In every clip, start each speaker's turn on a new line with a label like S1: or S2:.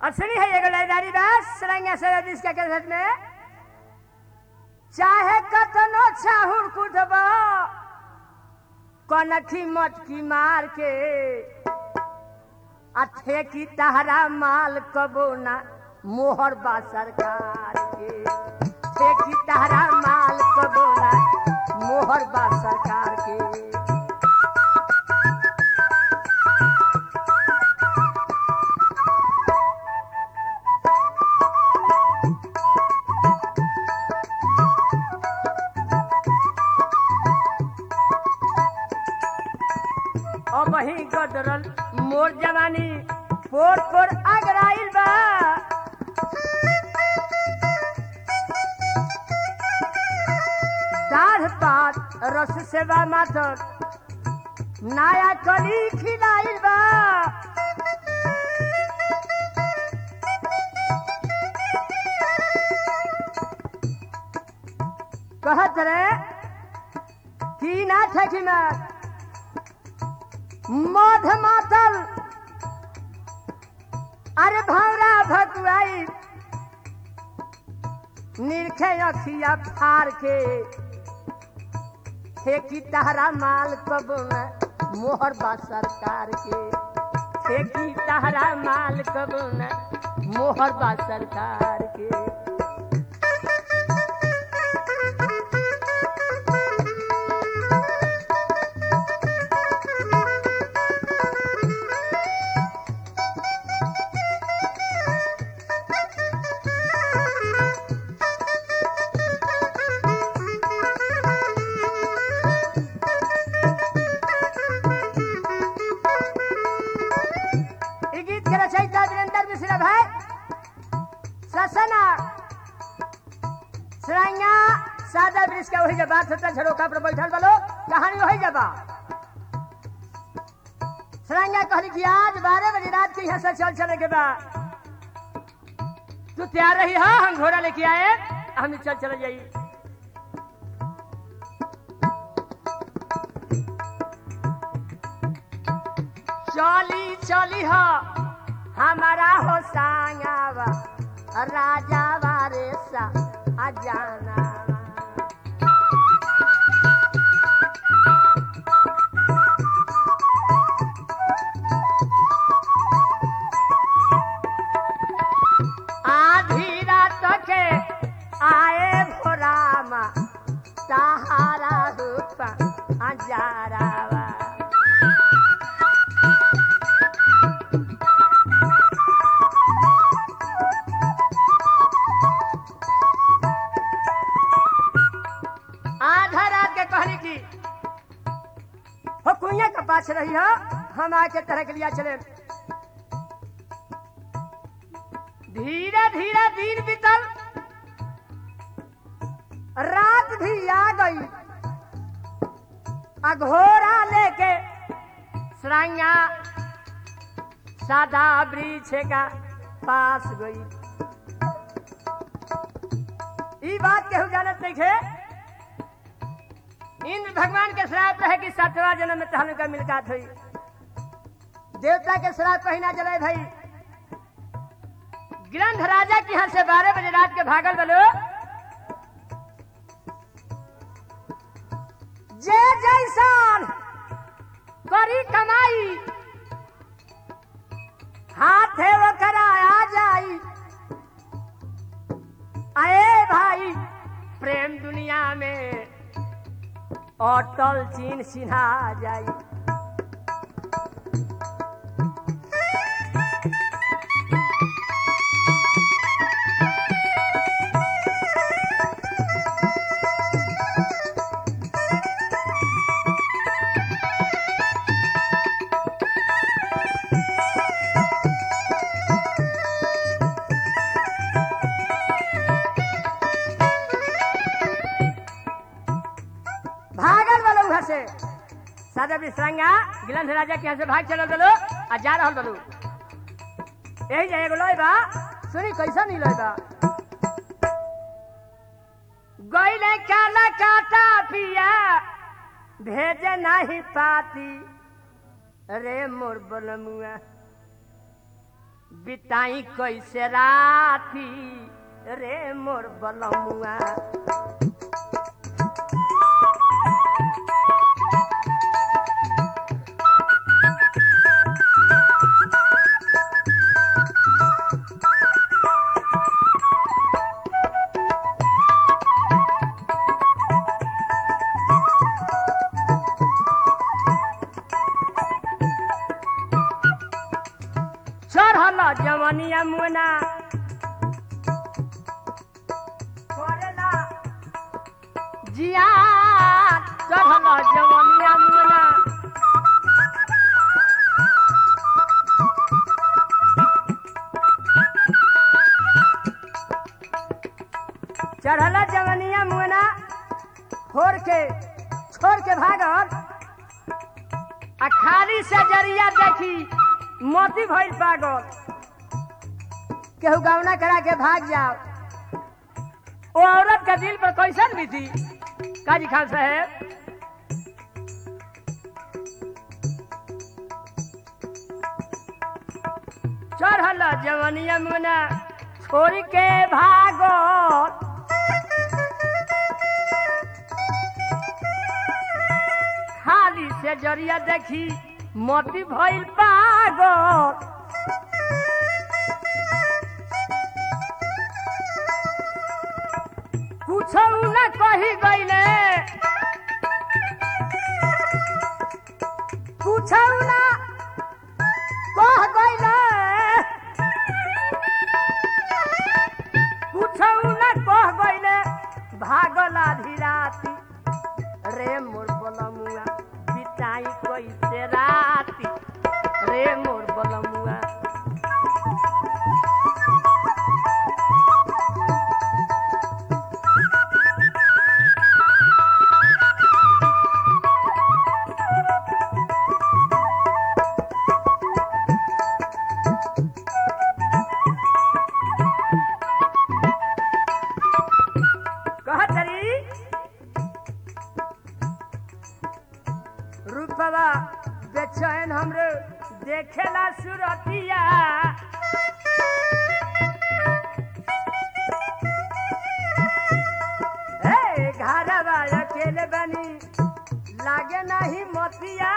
S1: असली है एगो लाइदारी बास सरंगा से बीस के कैसेट में चाहे कतनो चाहुर कुटब कनखी मटकी मार के अथे की तहरा माल कबो ना मोहर बा सरकार के थे की तहरा माल कबो ना मोहर बा सरकार के और वही गदरल मोर जवानी पोर पोर अगराइल बा दाढ़ पात रस सेवा माथर नया कली खिलाइल बा कहत रे की ना ठेकी में मध मातल अरे भौरा भकुआई निरखे अखिया फार के ठेकी तहरा माल कब न मोहर बा सरकार के ठेकी तहरा माल कब न मोहर बा सरकार के ई गीत के रचयिता वीरेंद्र मिश्रा भाई ससना सराइया सादा वृक्ष के वही जब बात होता झरोका पर बैठल बलो कहानी वही जब सराइया कहली कि आज बारह बजे रात के यहाँ से चल चले के बाद तू तैयार रही हा हम घोड़ा लेके आए हम चल चले जाई चली चली हो हमारा हो सांगावा राजा वारे सा अजाना आधी रात के आए भोरामा सहारा रूपा अजारावा आधा रात के कहली की हो कुइया के पास रही हो हम आके तरह के लिया चले धीरे धीरे दिन बीतल रात भी आ गई अघोरा लेके सराइया सादा वृक्ष का पास गई ई बात केहू जानत नहीं थे इंद्र भगवान के श्राप रहे कि सातवा जन्म में तहन का मिलकात हुई देवता के श्राप कहीं ना जले भाई ग्रंथ राजा के यहाँ से बारह बजे रात के भागल बलो जे जैसान करी कमाई हाथ है वो करा आ जाई आए भाई प्रेम दुनिया में अटल चीन सिन्हा जाई भागल वाला वहां से सादा विश्रांगा गिलंध राजा के यहाँ से भाग चलल बलो आ जा रहल बलो यही जाए एगो लोई बा सुनी कैसा नहीं लोई बा गईले काला काटा पिया भेजे नहीं पाती रे मोर बलमुआ बिताई कैसे राती रे मोर बलमुआ चढ़ल जवनिया मुना करेला जिया चढ़ल जवनिया मुना चढ़ल जवनिया मुना छोड़ के छोड़ के भागल आ खाली से जरिया देखी मोती भइल पागल केहू गौना करा के भाग जाओ ओ औरत का दिल पर कैसन भी थी काजी खान साहेब चढ़ल जवनिया मुना छोड़ के भागल खाली से जरिया देखी मोती भइल पागल कुछ न कही गईले कुछ न कह गईले कुछ न कह गईले भागल आधी राती रे मोर बलमुआ बिताई कैसे राती रे मोर बलमुआ कहत रही रूपवा बेचैन हमरे देखेला सुरतिया हे घरवा अकेले बनी लागे नहीं मोतिया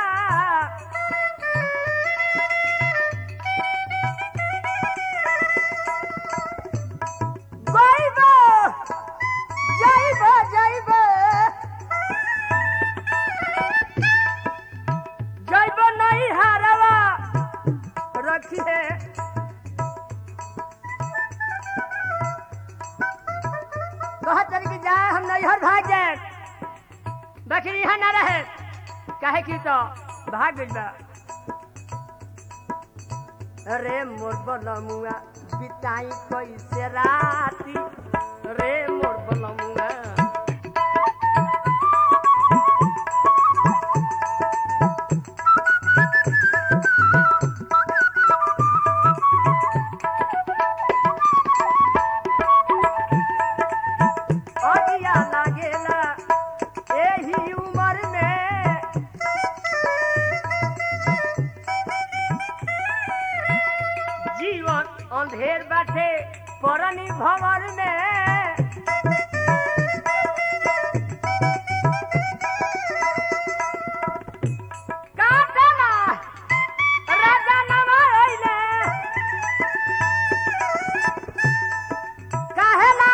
S1: जाइबो जाइबो जाइबो जाइबो नहीं हारवा रखिए कहत रही कि जाए हम नैहर भाग जाए बकरी यहाँ ना रहे काहे की तो भाग गइल बा रे मोर बलमुआ बिताई कैसे राती रे मोर बलमुआ अगिया लागेला एही उम्र में जीवन अंधेर बाटे परनी भवर में काटना राजा नमा अइले काहेला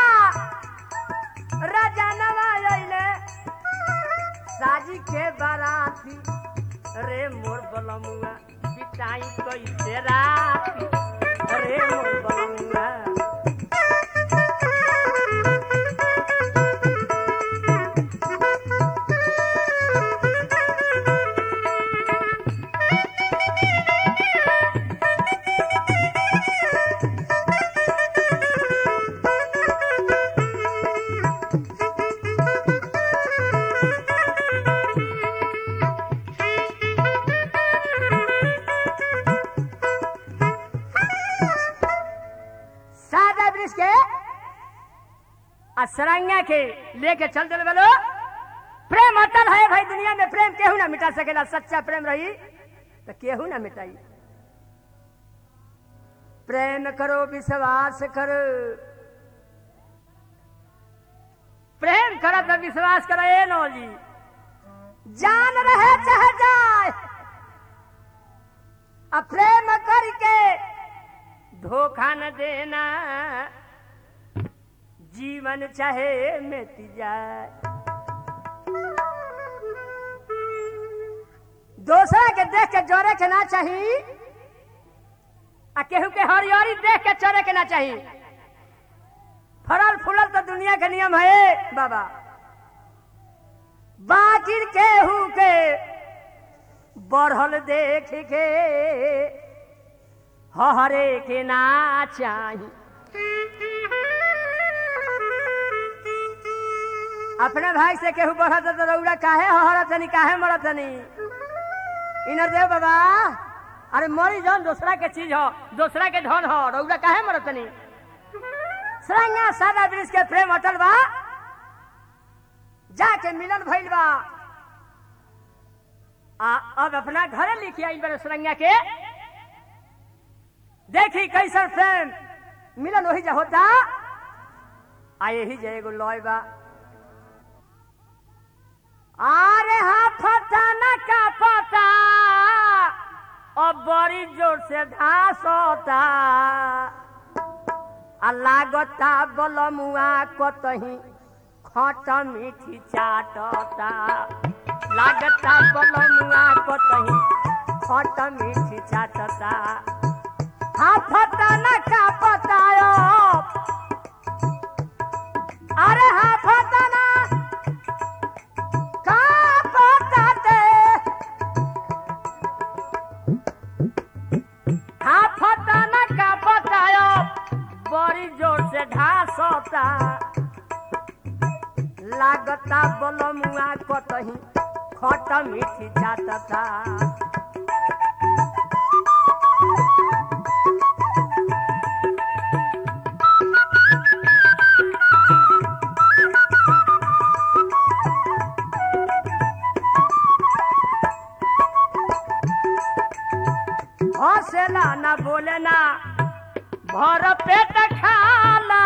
S1: राजा नमा अइले साजी के बाराती रे मोर बलमुआ बिताई कैसे राती रे मोर बलमुआ सादा ब्रिज के असरंगा के लेके चल दिल बोलो प्रेम अटल है भाई दुनिया में प्रेम केहू ना मिटा सकेला सच्चा प्रेम रही तो केहू ना मिटाई प्रेम करो विश्वास करो प्रेम करो तो विश्वास करो ए नो जी जान रहे चाहे जाए अब प्रेम करके धोखा न देना जीवन चाहे मिट जाए दूसरा के देख के जोरे के ना चाहिए आ केहू के हरियरी देख के चरे के ना चाहिए फरल फूलल तो दुनिया के नियम है बाबा बाकी केहू के बढ़ल देख के हरे के ना चाही अपने भाई से केहू बढ़त तो रौड़ा काहे हरत नहीं काहे मरत नहीं इनर देव बाबा अरे मरी जौन दूसरा के चीज हो दूसरा के धन हो रौड़ा काहे मरत नहीं सरंगा सादा ब्रिज के प्रेम अटल बा जाके मिलन भइल बा आ अब अपना घरे लिखी आई बड़े सरंगा के देखी कैसन प्रेम मिलन वही जा होता आ यही जे एगो लॉय बा अरे हाँ फटा न का पता अब बड़ी जोर से घास होता आ लागता बलमुआ कतही खट मीठी चाटता लागता बलमुआ कतही खट मीठी चाटता हाँ फटा न का पतायो अरे हाँ फटा न का पताते हाँ फटा न का पतायो बड़ी जोर से ढास होता लागता बलमुआ कतही खट मीठी जातता हौसला न बोले ना भर पेट खाला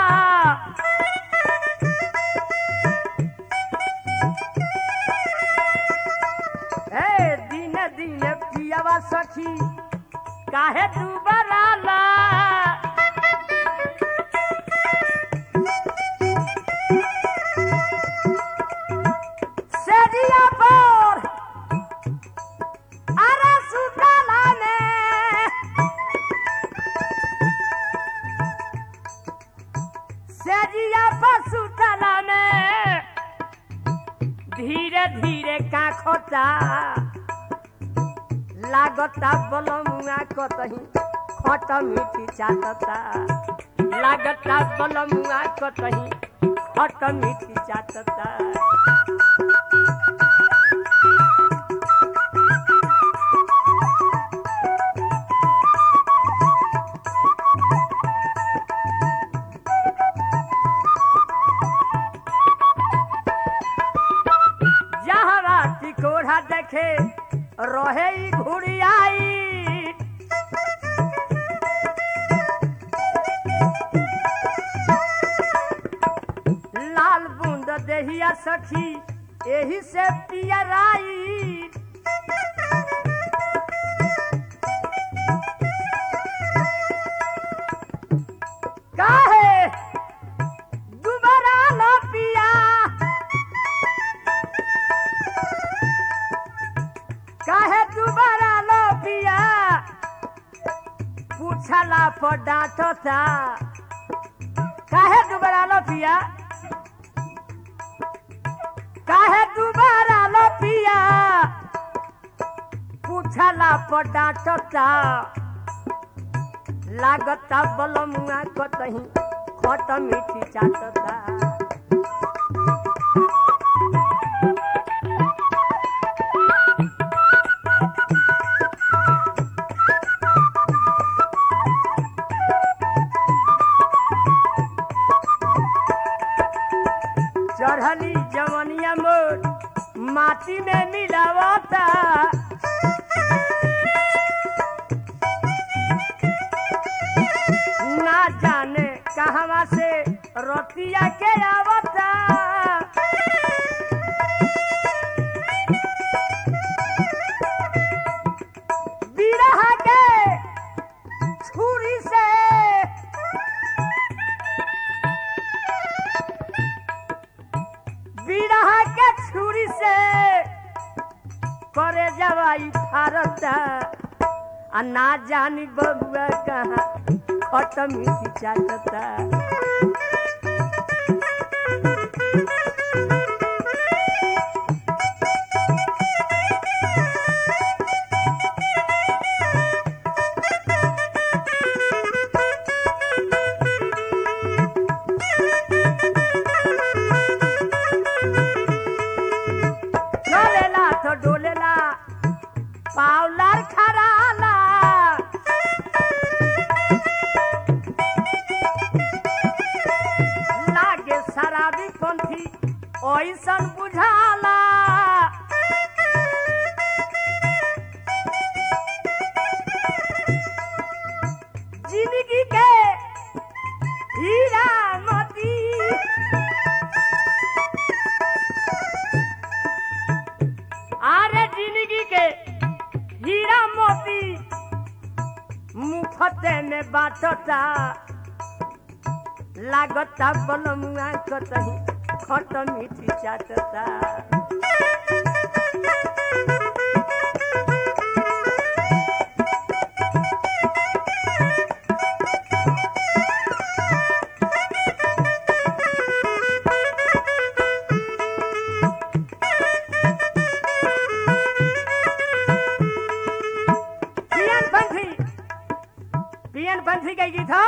S1: ए दिन दिन पियावा सखी काहे तू बराला सेजिया पर अरे सुतला में सेजिया पर सुतला में धीरे धीरे काखता लागता बलमुआ कतही खट मीठी चाटता लागता बलमुआ कतही खट मीठी चाटता जहरा टिकोढ़ा देखे रहे ई घुड़ियाई लाल बूंद देहिया सखी एही से पियराई काहे दुबारा न पिया काहे दुबारा लो पिया पूछला पर डांटता काहे दुबारा लो पिया काहे दुबारा लो पिया पूछला पर डांटता लागता बलमुआ कतही खट मीठी चाटता चढ़ली जवनिया मोर माटी में मिलावता कहवा से रतिया के आवता बिरहा के छुरी से बिरहा के छुरी से करे जवाई फारता आ ना जानी बबुआ कहाँ खत्म ही चाटता चलेला तो डोलेला पावलार खराला लागे शराबी पंथी ओइसन बुझाला जिंदगी के हीरा मोती आरे जिंदगी के हीरा मोती मुफते में बाटता लागता बलमुआ कतही खट मीठी चाटता पियन पंथी पियन पंथी के गीत हो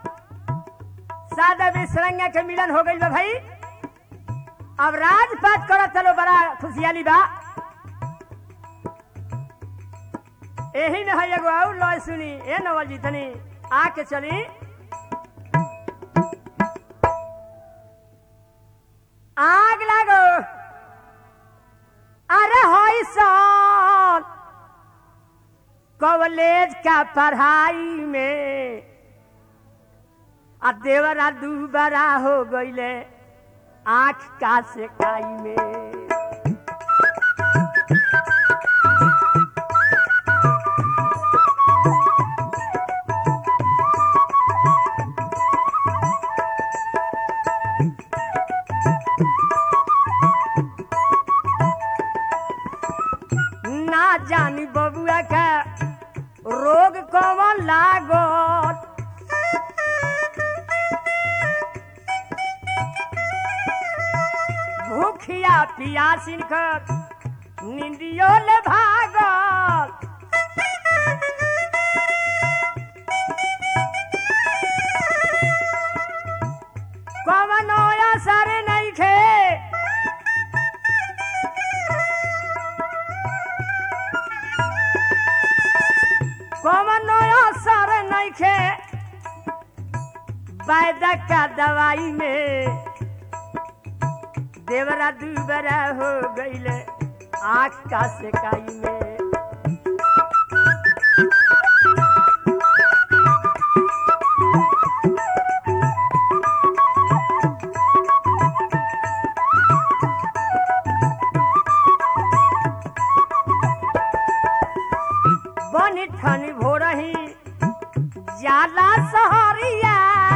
S1: सादा बिसरंगा के मिलन हो गई बा भाई अब राजपाट करो चलो बड़ा खुशियाली बा यही में है एगो और लॉय सुनी ए नवल जी तनी आके चली आग लागो अरे होई सन कॉलेज का पढ़ाई में आ देवरा दूबरा हो गईले आंख का सेकाई में ना जानी बबुआ का रोग कौन लागत भूखिया पियासिन कर निंदियो ले भागल कवनो असर नहीं खे कवनो असर नहीं खे वैद्य का दवाई में देवरा दूबरा हो गईले आँख का सेकाई में बनी ठनी भोरही जाला सहरिया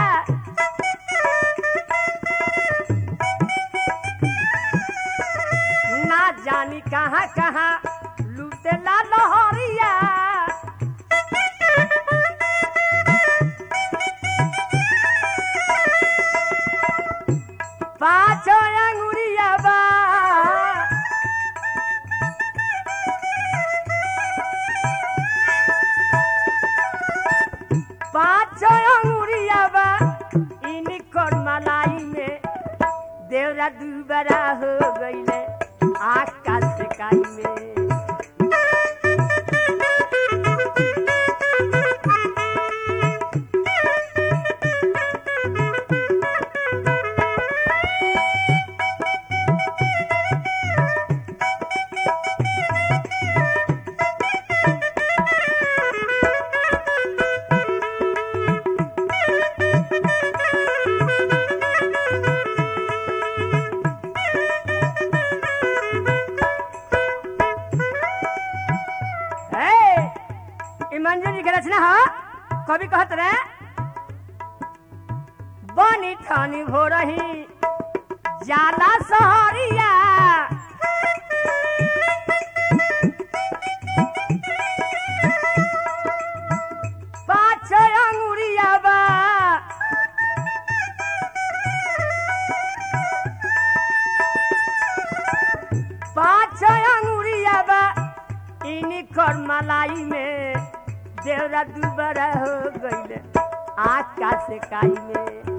S1: ना जानी कहाँ कहाँ लूटेला लहरिया पाँचो अंगुरिया बा पाँचो अंगुरिया बा इनकर मलाई में देवरा दूबरा हो गईले आँख का सेकाई में कवि कहत रहे बनी ठानी हो रही जाला सहरिया पाँच अंगुरिया बा पाँच अंगुरिया बा इनी कर मलाई में देवरा दुबारा हो गईले आकाश काई में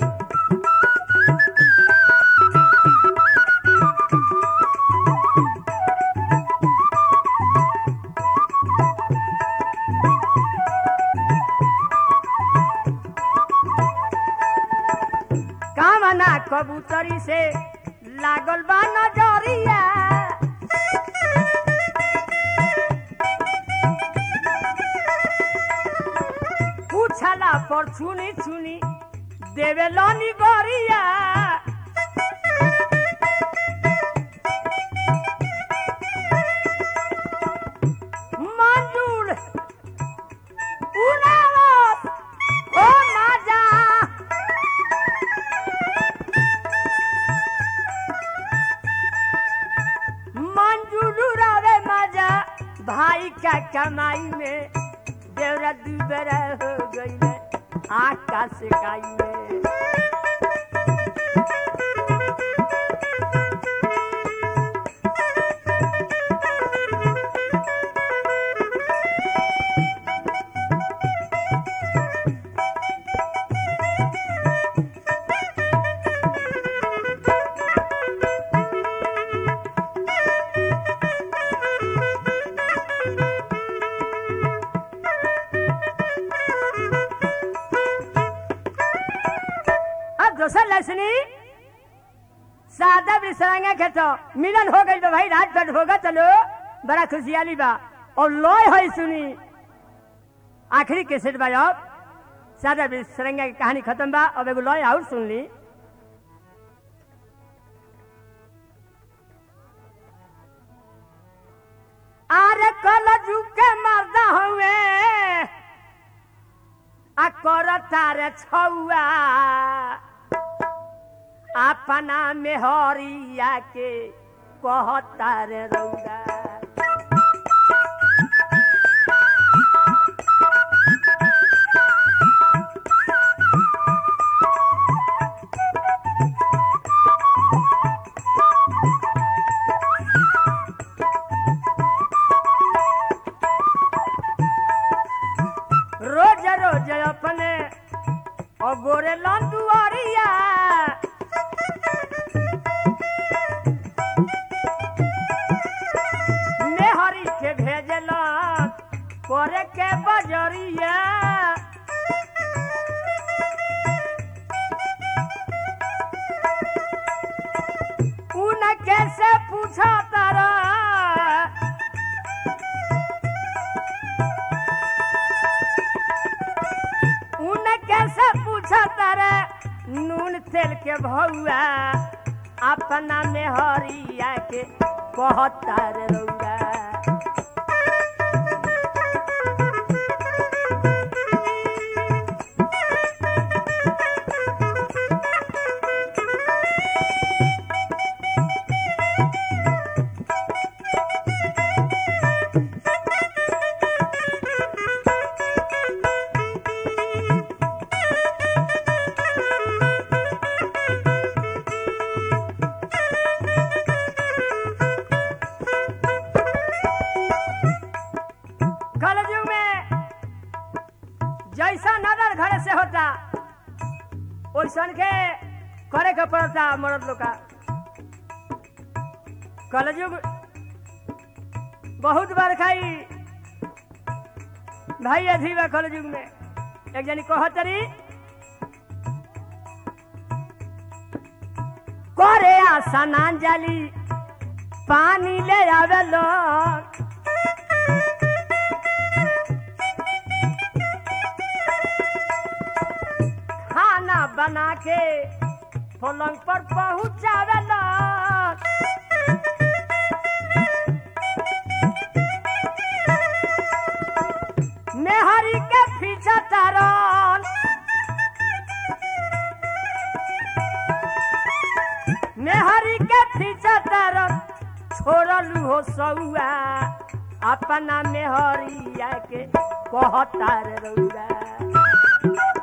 S1: कामना कबूतरी से लागल बा नजरिया पूछला पर छुनी छुनी देवे लनी गरिया मंजूर उड़ावत ओ माजा मंजूरू रवे मजा भाई का कमाई में देवरा दुबरा हो गई है आकाश काई में अब दोसर लसनी सादा बिसरांगा के तो मिलन हो गई बा भाई रात भर होगा चलो बड़ा खुशियाली बा और लॉय है सुनी आखिरी कैसेट बा अब सादा बिसरंगा की कहानी खत्म बा अब एगो लॉय और सुन ली आरे कल झुके मरदा हुए आ कर तारे छौआ अपना मेहरिया के कहता रे रौदा रोज रोज अपने अगोरे लंदुआरिया मेहरी के भेजल करे के बजरिया उन कैसे पूछा तारा उन कैसे पूछा तारा नून तेल के भौआ अपना में हरिया के कहता रे रौआ कलयुग में जैसा नजर घर से होता वैसन के करे के पड़ता मर्द लोग का कलयुग बहुत बार खाई भाई अधी बा कलयुग में एक जनी कहतरी करे आशा नान जाली पानी ले आवे लोग खाना बना के पलंग पर पहुंचावे लोग मेहरी के पीछा तारा फोड़लू हो सौआ अपना मेहरिया के कहतार रउआ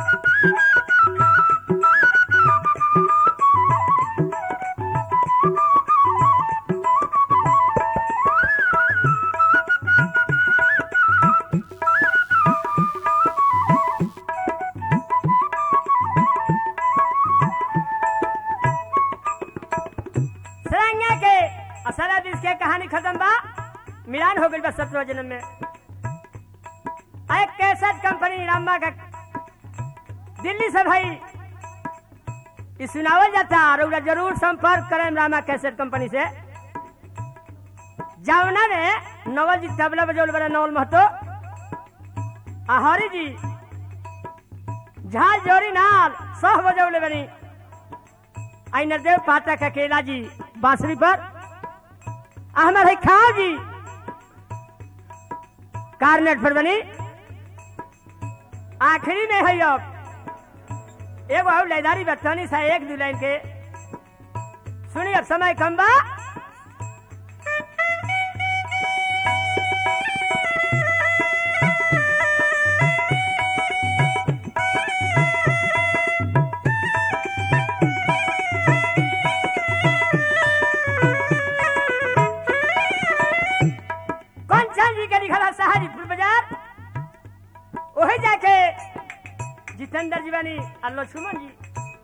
S1: सरंगा के असला दिस के कहानी खत्म बा मिलान हो गई बा सत्रह जन्म में एक कैसेट कंपनी रामा का दिल्ली से भाई ई सुनावल जाता और ओकरा जरूर संपर्क करें रामा कैसेट कंपनी से जावना ने नवल जी तबला बजौल बड़ा नवल महतो आ हरी जी झाल जोरी नाल सह बजौले बनी आई नरदेव पाठक अकेला जी बांसुरी पर अहमद है खाओ जी कार्नेट पर बनी आखिरी में है अब एगो और लैदारी बतौनी सा एक दो लाइन के सुनी अब समय कम बा कंचन जी के लिखल है सहारीपुर बाजार ओही जाके जितेंद्र जी बनी और लक्ष्मण जी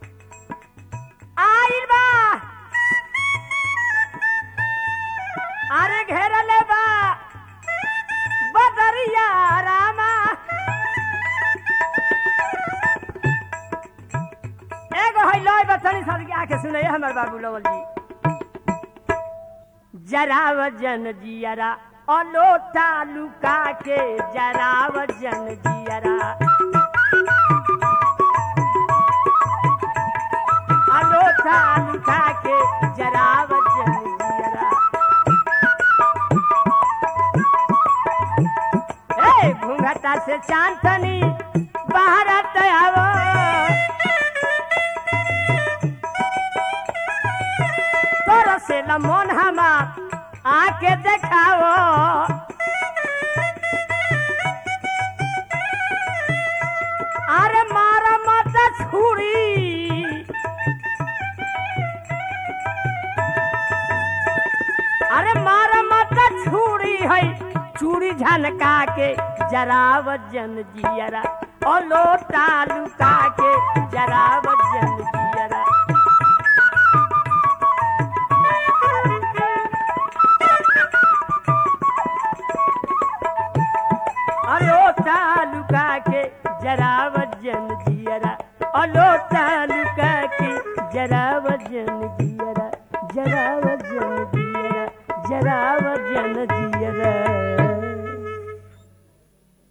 S1: आइल बा अरे घेरले बा बदरिया रामा एगो है लय बचनी सर के आके सुने हमर बाबू लवल जी जरा वजन जियरा अलोटा लुका के जरा वजन जियरा अलोटा लुका के जरा वजन जियरा ए घूंघटा से चांदनी बाहर आवो तोर से मन हमार आके देखाओ अरे मारा मत छुरी अरे मारा मत छुरी है चूड़ी झनका के जरा वजन जियरा ओ लोटा लुका के जरा वजन जियरा अलो तालुका के जरा वजन जियरा अलो तालुका के जरा वजन जियरा जरा वजन जियरा जरा वजन जियरा